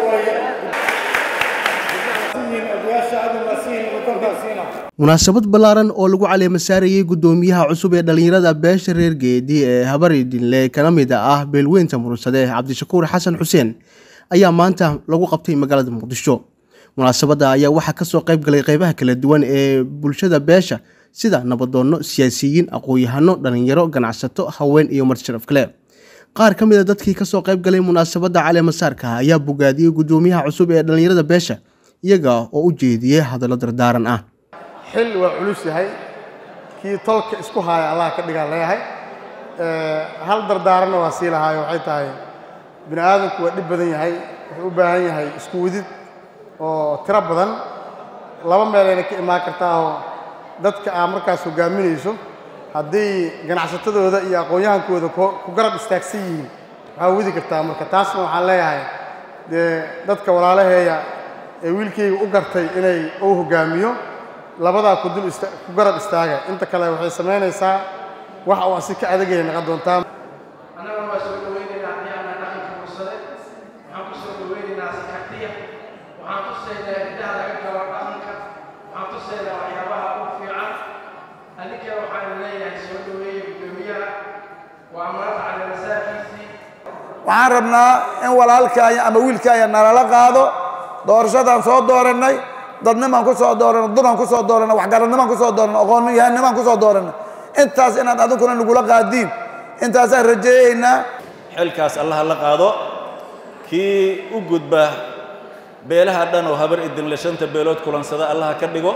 munaasabad ballaaran oo lagu caleema saarayey guddoomiyaha cusub ee dhallinyarada beesha reer geedi ee habari dinle kana mid ah beelweynta murunsade cabdishakuur xasan xuseen ayaa maanta lagu qabtay magaalada muqdisho munaasabadda ayaa waxaa kasoo qayb galay qeybaha kala duwan ee bulshada beesha sida nabadoonno siyaasiyiin aqoon-yahano dhallinyaro ganacsato haween iyo marsharaf kale qaar ka mid a dadkii kasoo qayb galay munaasabadda caleemasaarka ayaa bogaadiyey guddoomiyaha cusub ee dhallinyarada beesha iyaga oo u jeediyey hadallo dardaaran ah xil waa culus yahay kii tolka isku haaya allah ka dhigaa leeyahay hal dardaaranna waa sii lahaayo waxay tahay bini aadamku waa dhib badan yahay wuxuu u baahan yahay isku wadid oo tiro badan laba meelayna ka imaan kartaahoo dadka aa markaas hogaaminayso haddii ganacsatadooda iyo aqoon-yahankooda ku garab istaagsan yihiin waxaa wadi kartaa marka taasna waxaan leeyahay dee dadka walaalaheeya ee wiilkayga u gartay inay uu hogaamiyo labadaa ku dul ku garab istaaga inta kale waxay samaynaysaa wax uu asi ka adagaya naqon doontaa annaguna waa soo dhawaynaynaa haddii aanaa dhaqanka fursade waxaan ku soo dhawaynaynaa saxartiya waxaan tusaynaa hiddaha laga galo dhaqanka waxaan tusaynaa waxyaabaha ugu fiican adinkana waxaan leeyahay soo dhaweeya guddoomiyaha waa maanta caleemasaarkiisii waxaan rabnaa in walaalkaaya ama wiilkaaya nalala qaado doorashadaan soo doorannay dadnimaan ku soo dooranno dunan ku soo dooranno waxgaradnimaan ku soo dooranno aqoonyahannimaan ku soo dooranno intaas inaad adinkuna nagula qaadiin intaasaan rajeeyaynaa xilkaas allaha la qaado kii u gudba beelaha dhan oo habar idinle shanta beelood kulansada allaha ka dhigo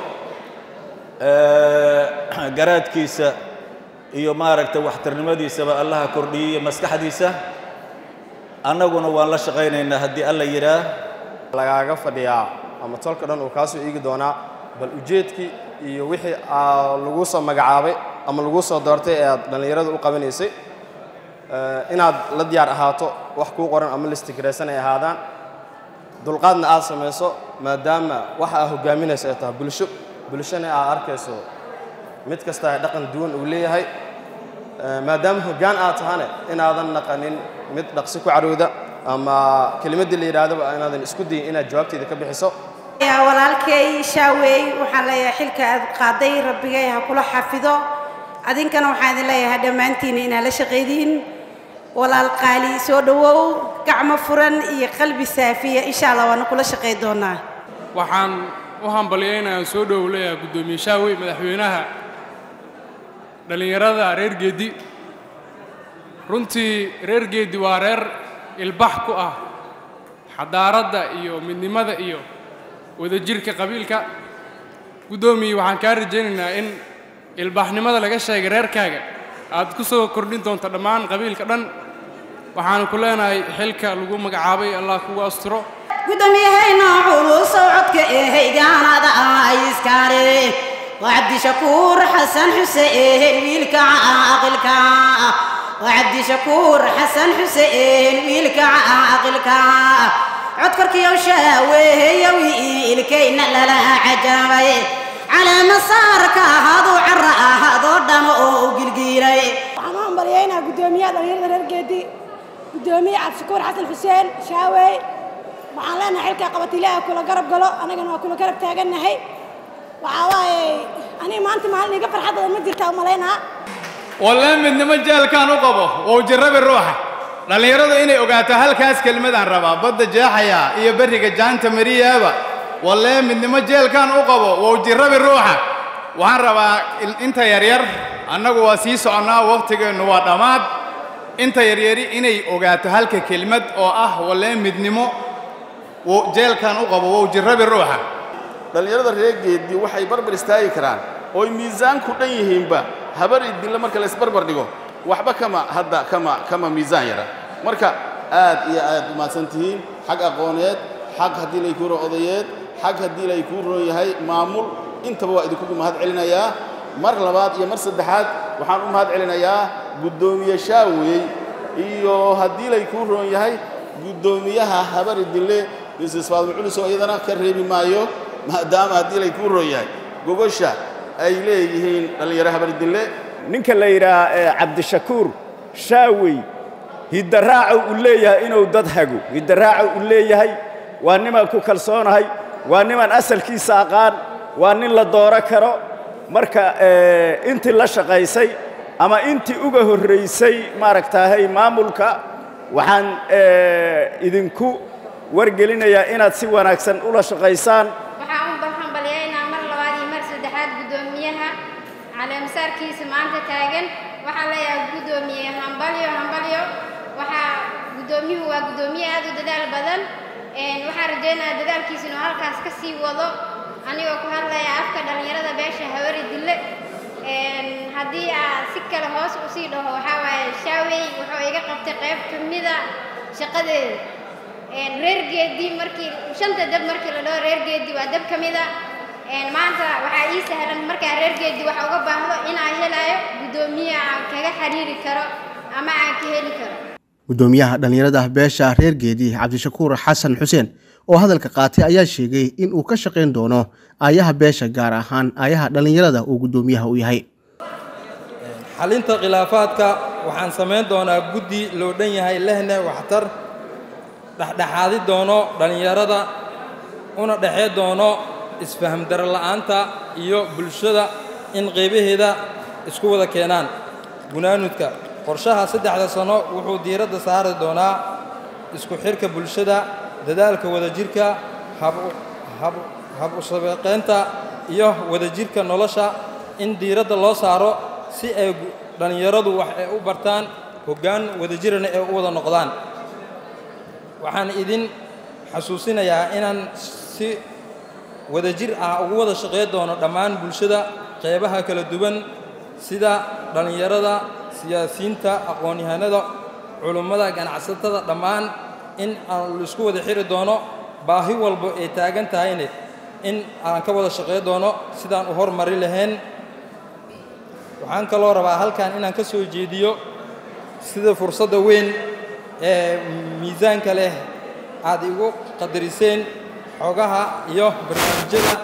garaadkiisa iyo maaragtay waxtarnimadiisaba allaha kordhiyo iyo maskaxdiisa annaguna waan la shaqaynaynaa haddii alla yidhaah lagaaga fadhiyaa ama tolka dhan uu kaa soo eegi doonaa bal ujeedkii iyo wixii lagu soo magacaabay ama lagu soo doortay ee aad dhallinyarada u qabanaysay inaad la diyaar ahaato wax kuu qoran ama listigraysan ay ahaadaan dulqaadna aad samayso maadaama waxa aa hogaaminayso ay tahay bulsho bulshona aad arkayso mid kasta ay dhaqan duwan uu leeyahay maadaama hoggaan aad tahane inaadan naqanin mid dhaqsi ku carooda ama kelimaddii la yidhaahdaba inaadan isku dayin inaad jawaabteeda ka bixiso walaalkay shaaweey waxaan leeyahay xilka aad qaaday rabbigay ha kula xafido adinkana waxaan idin leeyahay dhammaantiina inaad la shaqaydiin walaal qaali soo dhowow gacmo furan iyo qalbi saafiya insha allah waana kula shaqay doonaa waxaan u hambalyaynayaa soo dhowow leeyahay guddoomiye shaawey madaxweynaha dhallinyarada reer geedi runtii reer geedi waa reer ilbax ku ah xadaaradda iyo midnimada iyo wadajirka qabiilka guddoomiye waxaan kaa rajaynaynaa in ilbaaxnimada laga sheegay reerkaaga aad ku soo kordhin doonto dhammaan qabiilka dhan waxaanu ku leenahay xilka lagu magacaabay allah kugu asturo guddoomiyahayna culus codka ehaygaanada iskaare waa cabdishakuur xasan xuseen wiilka caaqilka waa cabdishakuur xasan xuseen wiilka caaqilka codkorkiyow shaaweeyo wiilkayna lala cajaabay caleemasaarka ahaduu cara ahadoo dhamo oo u gilgiilay waxaan u hambalyaynaa guddoomiyaha dhallinyarada reer geedi guddoomiye cabdishakuur xasan xuseen shaawey waxaan leenahay xilkaa qabata ilaaha kula garab galo annagana waa kula garab taagannahay waxaa waaye aniga maanta maalin iga farxad badan ma jirtaa u malaynaa wallee midnimo jeelkaan u qabo wou jirrabi ruuxa dhallinyaradu inay ogaato halkaas kelmadaan rabaa badda jeexaya iyo berriga jaanta mariyaaba wallee midnimo jeelkaan u qabo wou jirrabi ruuxa waxaan rabaa inta yaryar annagu waa sii soconnaa wakhtigeennu waa dhammaad inta yaryari inay ogaato halka kelmad oo ah wallee midnimo jeelkaan u qabo wou jirrabi ruuxa dhallinyarada reer geeddi waxay barbar istaagi karaan ooy miisaanku dhan yihiinba habar idinle marka la isbarbar dhigo waxba kama hadda kama kama miisaan yara marka aad iyo aad u mahadsan tihiin xag aqooneed xag haddii lay kuu roon odayeed xag haddii lay kuu roon yahay maamul intaba waa idinku mahad celinayaa mar labaad iyo mar saddexaad waxaan u mahad celinayaa guddoomiye shaawey iyo haddii lay kuu roon yahay guddoomiyaha habar idinle misis faadmo culus oo iyadana ka reebi maayo maadaama haddii lay kuu roon yahay gogosha ay leeyihiin dhallinyaro habar idinle ninka la yidhaah cabdishakuur shaawey hiddaraaco uu leeyahay inuu dad hago hiddaraaco uu leeyahay waa nimaan ku kalsoonahay waa nimaan asalkiisa aqaan waa nin la dooro karo marka intii la shaqaysay ama intii uga horraysay maaragtaahay maamulka waxaan idinku wargelinayaa inaad si wanaagsan ula shaqaysaan waxaan u hambalyaynaa mar labaad iyo mar saddexaad guddoomiyaha caleemasaarkiisa maanta taagan waxaan leeyahay guddoomiye hambalyo hambalyo waxaa guddoomiyuhu waa guddoomiye aad u dadaal badan waxaan rajaynayaa dadaalkiisa inuu halkaas ka sii wado anigoo ku hadlaya afka dhallinyarada beesha hawari dille haddii aa si kale hoos u sii dhaho waxaa waaye shaawey wuxuu iga qabtay qayb ka mida shaqadeeda reer geedii markii shanta dab markii la dhaho reer geedii waa dab ka mida maanta waxaa ii sahlan markaa reer geedii waxa uga baahdo inaan helayo guddoomiye aan kaga xiriiri karo ama aan ka heli karo guddoomiyaha dhallinyarada beesha reer geedi cabdishakuur xasan xuseen oo hadalka qaatay ayaa sheegay in uu ka shaqayn doono aayaha beesha gaar ahaan aayaha dhallinyarada uu guddoomiyaha u yahay xalinta khilaafaadka waxaan samayn doonaa guddi loo dhan yahay lehna waxtar dhexdhexaadi doono dhallinyarada una dhexee doono isfaham daro la'aanta iyo bulshada in qaybaheeda isku wada keenaan gunaanudka qorshaha saddexda sano wuxuu diiradda saari doonaa isku xidhka bulshada dadaalka wadajirka hab usabaqaynta iyo wadajirka nolosha in diiradda loo saaro si ay dhallinyaradu wax ay u bartaan hoggaan wadajirana ay u wada noqdaan waxaan idin xasuusinayaa inaan si wadajir ah ugu wada shaqayn doono dhammaan bulshada qeybaha kala duwan sida dhallinyarada siyaasiyiinta aqoon-yahanada culummada ganacsatada dhammaan in aan laisku wada xiri doono baahi walba ay taagan tahayne in aan ka wada shaqayn doono sidaan u hormari lahayn waxaan kaloo rabaa halkan inaan ka soo jeediyo sida fursadda weyn ee miisaanka leh aad igu qadariseen xogaha iyo barnaamijyada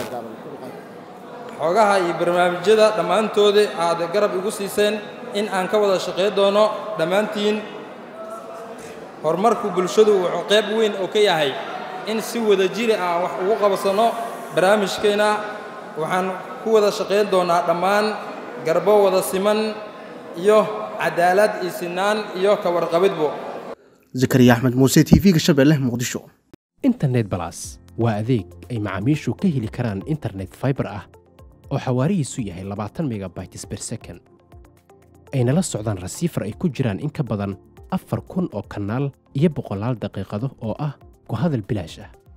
xogaha iyo barnaamijyada dhammaantooda aad garab igu siiseen in aan ka wada shaqayn doono dhammaantiin horumarku bulshadu wuxuu qayb weyn oo ka yahay in si wada jiri aan wax ugu qabsanno barnaamijkeenna waxaan ku wada shaqayn doonaa dhammaan garbo wada siman iyo cadaalad iyo sinaan iyo ka warqabidbo zakariya axmed muuse t v-ga shabeelle muqdisho internet balas waa adeeg ay macaamiishu ka heli karaan internet faibar ah oo xawaarihiisu yahay labaatan megabytes ber second ayna la socdaan rasiifar ay ku jiraan in ka badan afar kun oo kanaal iyo boqolaal daqiiqado oo ah ku hadal bilaash ah